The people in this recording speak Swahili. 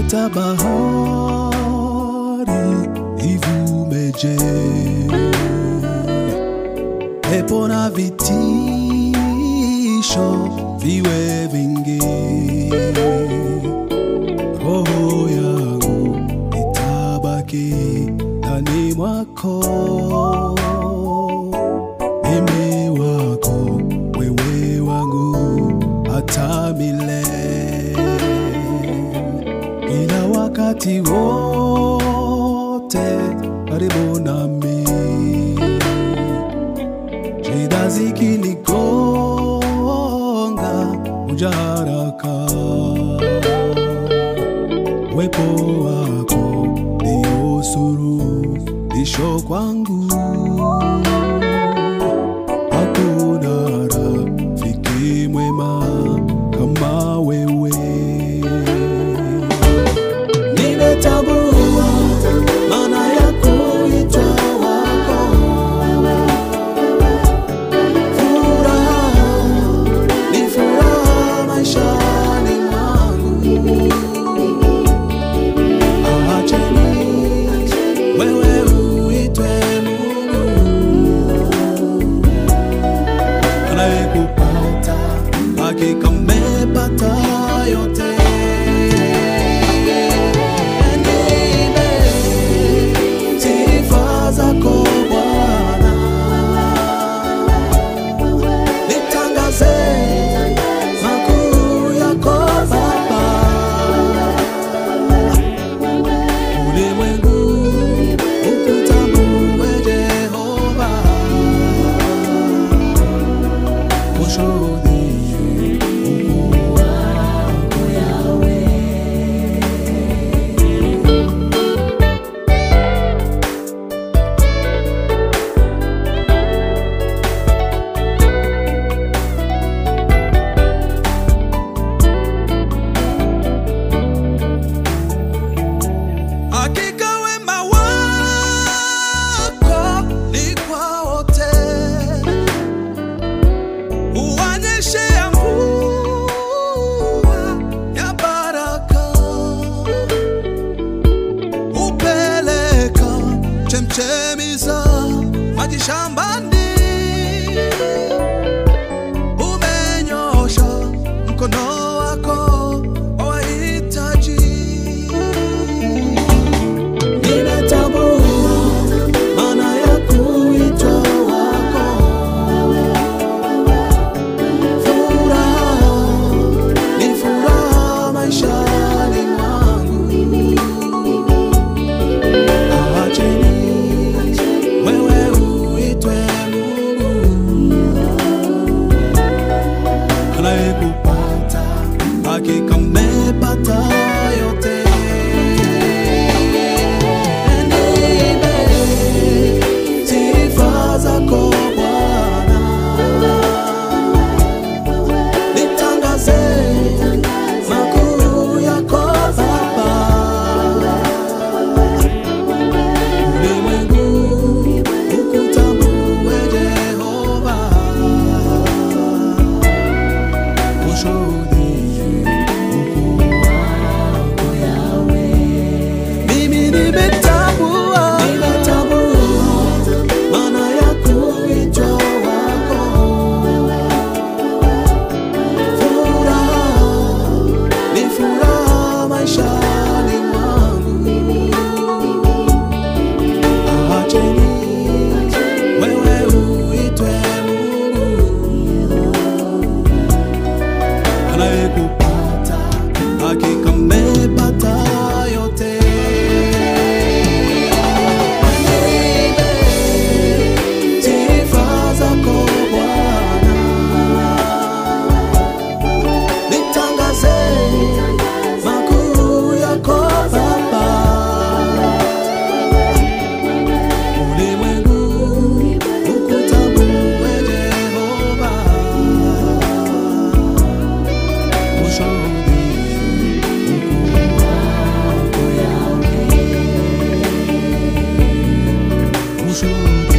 hata bahari ivumeje, pepo na vitisho viwe vingi, roho yangu itabaki ndani mwako, mimi wako, wewe wangu hata milele ila wakati wote karibu nami, shida zikinigonga uja haraka, wepo wako ndio suluhisho kwangu. Hakuna rafiki mwema kama wewe. Nimetambua maana ya kuitwa wako. Furaha ni furaha maishani mwangu. Acheni wewe uitwe Mungu anayekupata hakika mmepata yote. Nipe sifa zako Bwana, nitangaze makuu yako Baba. Ulimwengu ukutambue Jehova, ushuhudie ukuu wako Yahweh. Hakika wema wako ni kwa wote, uwanyeshea mvua ya baraka, upeleka chemchemi za maji shambani, umenyosha mkono wako kwa wahitaji. Ninatambua maana ya kuitwa wako. Furaha ni furaha maishani mwangu. Acheni wewe uitwe Mungu anayekupata hakika mmepata yote. Nipe sifa zako Bwana, nitangaze makuu yako Baba. Ulimwengu ukutambue Jehova, ushuhudie ukuu wako Yahweh. Mimi nimetambua, nimetambua maana ya kuitwa wako. Furaha ni furaha maishani mwangu. Acheni wewe uitwe Mungu anayekupata hakika mmepata yote. Nipe sifa zako Bwana, nitangaze makuu yako Baba. Ulimwengu ukutambue Jehova, ushuhudie ukuu wako Yahweh, ushuhudie